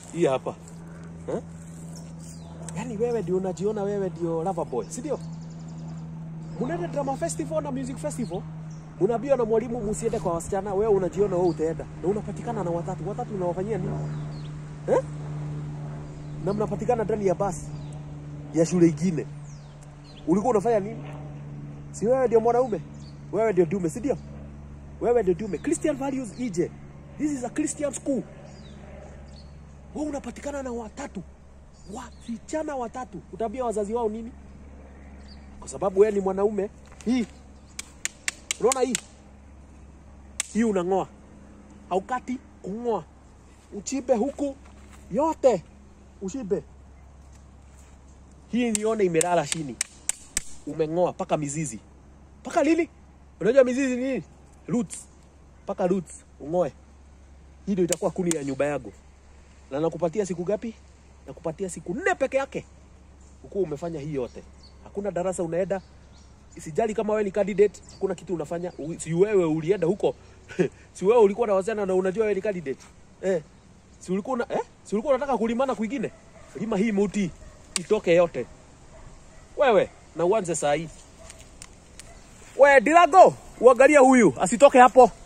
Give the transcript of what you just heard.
hii hapa eh? Yaani wewe ndio unajiona wewe ndio lover boy, si ndio? Munaenda drama festival na music festival, unaambiwa na mwalimu msiende kwa wasichana, wewe unajiona wewe utaenda na unapatikana na watatu. Watatu unawafanyia nini eh? Na mnapatikana ndani ya basi ya shule ingine, ulikuwa unafanya nini? Si wewe ndio mwanaume, wewe ndio dume, si ndio? Wewe ndio dume. Christian values ije, this is a Christian school. Wewe unapatikana na watatu wasichana watatu, utaambia wazazi wao nini? Kwa sababu wewe ni mwanaume. Hii unaona hii hii, unang'oa haukati, kung'oa, uchibe huku yote, ushibe hii. Nione imelala chini, umeng'oa mpaka mizizi, mpaka lili. Unajua mizizi ni nini? Roots, mpaka roots ung'oe. Hii ndio itakuwa kuni ya nyumba yangu, na nakupatia siku gapi? Nakupatia siku nne peke yake, ukuwa umefanya hii yote. Hakuna darasa unaenda, sijali kama wewe ni candidate, hakuna kitu unafanya. U- Si wewe ulienda huko si wewe ulikuwa na wasichana na unajua wewe ni candidate eh? Si ulikuwa una, eh? Si ulikuwa unataka kulimana kwingine? Lima hii muti itoke yote wewe, na uanze saa hii. We Dilago, uangalie huyu asitoke hapo.